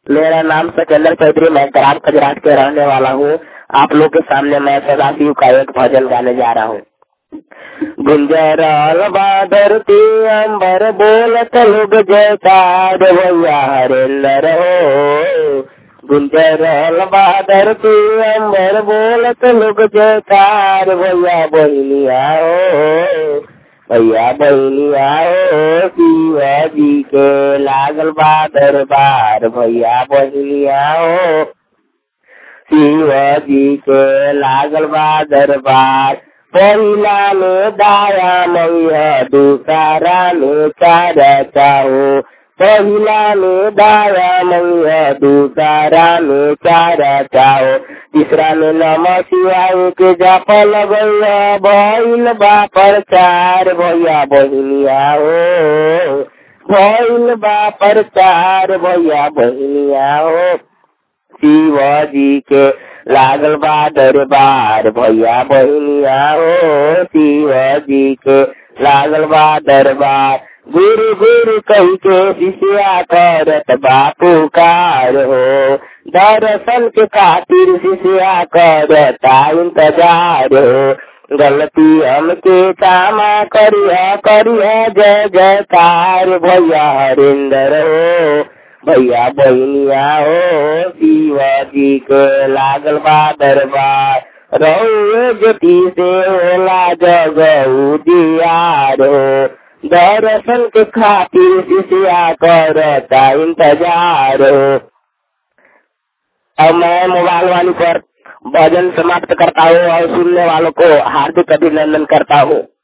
मेरा नाम सचंदर चौधरी मैं ग्राम खजराट के रहने वाला हूँ आप लोग के सामने मैं सदाशिव का एक भजन गाने जा रहा हूँ गुंजराल बादरती अंबर बोलत लोग जयकार भैया हरेंद्र हो गुंजराल बादरती अंबर बोलत लोग जयकार भैया बहनिया हो भैया बहनिया हो शिवाजी के लागल बा दरबार भैया बहनिया हो शिवाजी के लागल बा दरबार पहिला में दाया मैया दूसरा में चारा चाहो पहिला में दाया मैया दूसरा में चारा चाहो तीसरा में नम शिवाय के जप लगैया भइल बा प्रचार भैया बहनिया हो भइल बा प्रचार भैया बहनिया हो शिवाजी के लागल बा दरबार भैया बहनिया हो शिवाजी के लागल बा दरबार गुरु गुरु कही के शिष्या करत बापू कार हो दर्शन के खातिर शिष्या करता इंतजार हो गलती हमके कामा करिया करिया जय जयकार भैया हरिंदर हो भैया बहनिया हो शिवाजी के लागल बा दरबार रहो ज्योति से होला जगऊ दियार हो दर्शन के खातिर शिष्या करता इंतजार हो अब मैं मोबाइल वाली पर भजन समाप्त करता हूँ और सुनने वालों को हार्दिक अभिनंदन करता हूँ